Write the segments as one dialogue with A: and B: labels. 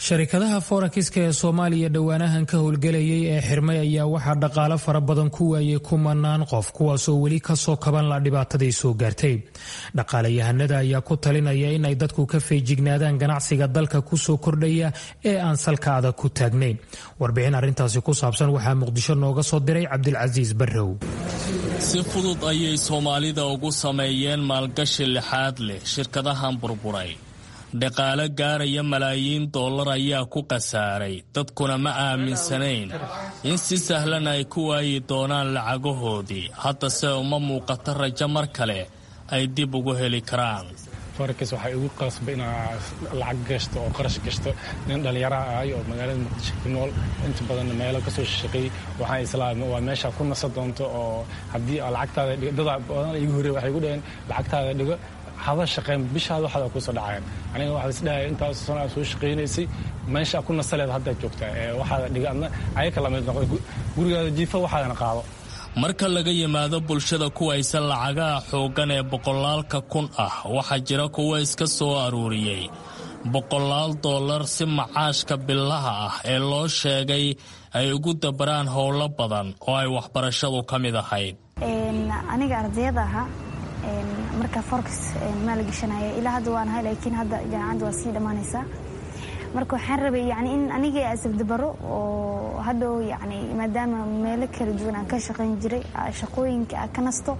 A: sharikadaha forakiska ee soomaaliya dhowaanahan ka howlgelayay ee xirmay ayaa waxaa dhaqaalo fara badan ku waayay kumanaan qof kuwaasoo weli kasoo kaban la dhibaatadii soo gaartay dhaqaalayahanada ayaa ku talinaya in ay dadku ka feejignaadaan ganacsiga dalka kusoo kordhaya ee aan salka adag ku taagnayn warbixin arrintaasi ku saabsan waxaa muqdisho nooga soo diray cabdilcasiis barrow
B: si fudud ayay soomaalida ugu sameeyeen maalgashi lixaad leh shirkadahan burburay dhaqaale gaaraya malaayiin dollar ayaa ku khasaaray dadkuna ma aaminsanayn in si sahlan ay ku waayi doonaan lacagahoodii haddase uma muuqato rajo mar kale ay dib ugu heli karaan
C: forex waxay igu qasbay inaa lacag gashto oo qarash gashto nin dhallinyaraha ahay oo magaalada muqdisho ku nool inta badanna meelo kasoo shaqeeyey waxaan islaamay waa meesha ku nasa doonto oo haddii lacagtaada dhigo dada badan igu horreey waxay igu dhaheen lacagtaada dhigo hada shaqeyn bishaada waxaada kusoo dhacayaan aniga waxaa isdhahaya intaas sano aad soo shaqaynaysay meesha ku nasaleed haddaad joogtaa ee waxaada dhiga adna ayaka lamid noqda gurigaada jiifa waxaadana qaado
B: marka laga yimaado bulshada kuwaysan lacagaha xooggan ee boqolaalka kun ah waxaa jira kuwa iska soo aruuriyey boqolaal dollar si macaashka billaha ah ee loo sheegay ay ugu dabaraan howlo badan oo ay waxbarashadu ka mid ahayd
D: aniga ardayada ahaa marka forks maala gashanaya ilaa hadda waan ahay laakiin hadda jaamacadda waa sii dhammaanaysaa marka waxaan rabay yani in aniga asabdabaro oo hadhow yani maadaama meelo kala duwan aan ka shaqayn jiray shaqooyinka aan ka nasto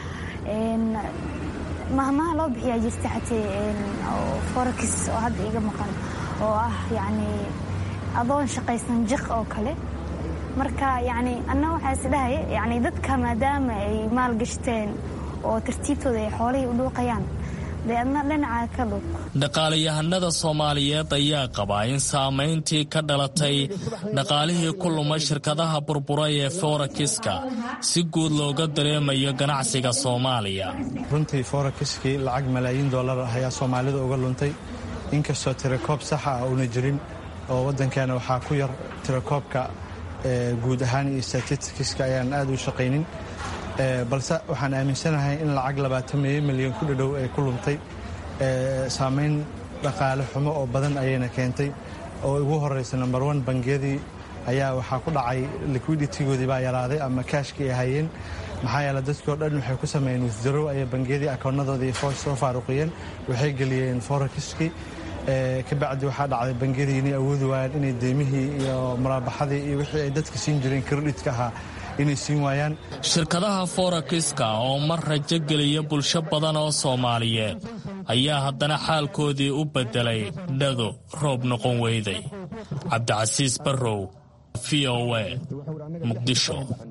D: mahmaha loo bixiyaa jirta xatee forex oo hadda iga maqan oo ah yani adoon shaqaysan jiq oo kale marka yani anna waxaa isdhahaya yani dadka maadaama ay maal gashteen oo tartiibtooda ay xoolihii u dhuuqayaan dee adna dhinaca ka dhuuq
B: dhaqaalayahanada soomaaliyeed ayaa qabaa in saamayntii ka dhalatay dhaqaalihii ku lumay shirkadaha burburay ee forakiska si guud looga dareemayo ganacsiga soomaaliya
E: runtii forakiskii lacag malaayiin dollar ah ayaa soomaalida uga luntay inkastoo tirakoob saxa ah uuna jirin oo waddankeena waxaa ku yar tirakoobka guud ahaan iyo statistikiska ayaan aad u shaqaynin balse waxaan aaminsanahay in lacag labaatan milyan ku dhadhow ay ku luntay saamayn dhaqaale xumo oo badan ayayna keentay oo ugu horeysa number one bangiyadii ayaa waxaa ku dhacay liquiditigoodii baa yaraaday ama kaashkii ay hayeen maxaa yeele dadkii o dhan waxay ku sameeyeen wisdarow ayay bangiyadii akoonnadoodii soo faaruqiyeen waxay geliyeen forekiskii kabacdi waxaa dhacday bangiyadii inay awoodi waayaan inay deymihii iyo muraabaxadii iyo wixii ay dadka siin jireen kredhitka ahaa inay siin waayaan
B: shirkadaha forakiska oo mar rajo geliya bulsho badan oo soomaaliyeed ayaa haddana xaalkoodii u beddelay dhado roob noqon weyday cabdicasiis barrow v o a muqdisho